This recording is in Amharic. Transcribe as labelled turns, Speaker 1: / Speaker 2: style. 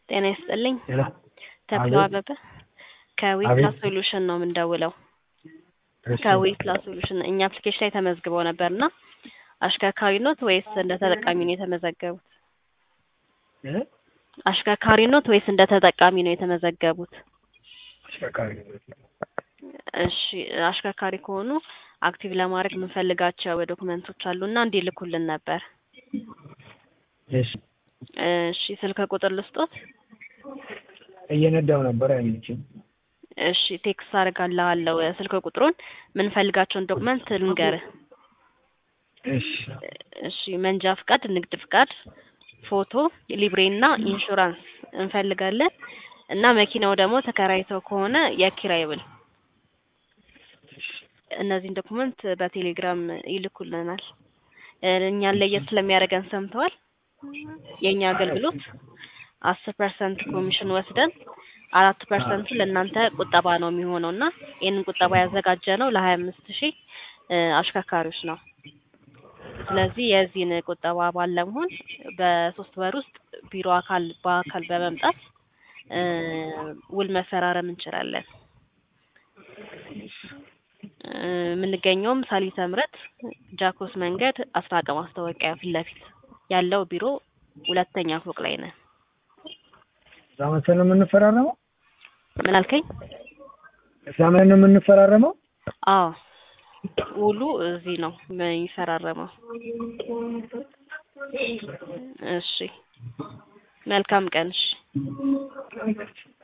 Speaker 1: ጤና ይስጥልኝ።
Speaker 2: ሄሎ
Speaker 1: ተክሎ
Speaker 2: አቤት።
Speaker 1: አበበ ከዊፕላስ
Speaker 2: አቤት።
Speaker 1: ሶሉሽን ነው የምንደውለው።
Speaker 2: እሺ።
Speaker 1: ከዊፕላስ ሶሉሽን እኛ አፕሊኬሽን ላይ ተመዝግበው ነበር እና አሽከርካሪ ኖት ወይስ እንደ ተጠቃሚ ነው የተመዘገቡት?
Speaker 2: እ?
Speaker 1: አሽከርካሪ ኖት ወይስ እንደ ተጠቃሚ ነው የተመዘገቡት?
Speaker 2: አሽከርካሪ
Speaker 1: እሺ አሽከርካሪ ከሆኑ አክቲቭ ለማድረግ የምንፈልጋቸው ዶክመንቶች አሉና እንዲልኩልን ነበር።
Speaker 2: እሺ።
Speaker 1: እሺ ስልክ ቁጥር ልስጦት?
Speaker 2: እየነዳው ነበር አይመችም።
Speaker 1: እሺ ቴክስት አደርጋለሁ ስልክ ቁጥሩን የምንፈልጋቸውን ዶክመንት ልንገርህ።
Speaker 2: እሺ።
Speaker 1: እሺ መንጃ ፍቃድ፣ ንግድ ፍቃድ፣ ፎቶ፣ ሊብሬ እና ኢንሹራንስ እንፈልጋለን እና መኪናው ደግሞ ተከራይተው ከሆነ የኪራይ ውል እነዚህን ዶክመንት በቴሌግራም ይልኩልናል። እ እኛን ለየት ስለሚያደርገን ሰምተዋል። የእኛ አገልግሎት አስር ፐርሰንት ኮሚሽን ወስደን አራት ፐርሰንቱ ለእናንተ ቁጠባ ነው የሚሆነው እና ይህንን ቁጠባ ያዘጋጀ ነው ለሀያ አምስት ሺህ አሽከርካሪዎች ነው። ስለዚህ የዚህን ቁጠባ አባል ለመሆን በሶስት ወር ውስጥ ቢሮ አካል በአካል በመምጣት እ ውል መፈራረም እንችላለን። እ የምንገኘውም ሳሊተ ምሕረት ጃክሮስ መንገድ አስራቀ ማስታወቂያ ፊት ለፊት ያለው ቢሮ ሁለተኛ ፎቅ ላይ ነን።
Speaker 2: እዛ መሰል ነው የምንፈራረመው?
Speaker 1: ምን አልከኝ?
Speaker 2: እዛ መሰል ነው የምንፈራረመው?
Speaker 1: አዎ ውሉ እዚህ ነው የሚፈራረመው። እሺ መልካም ቀን። እሺ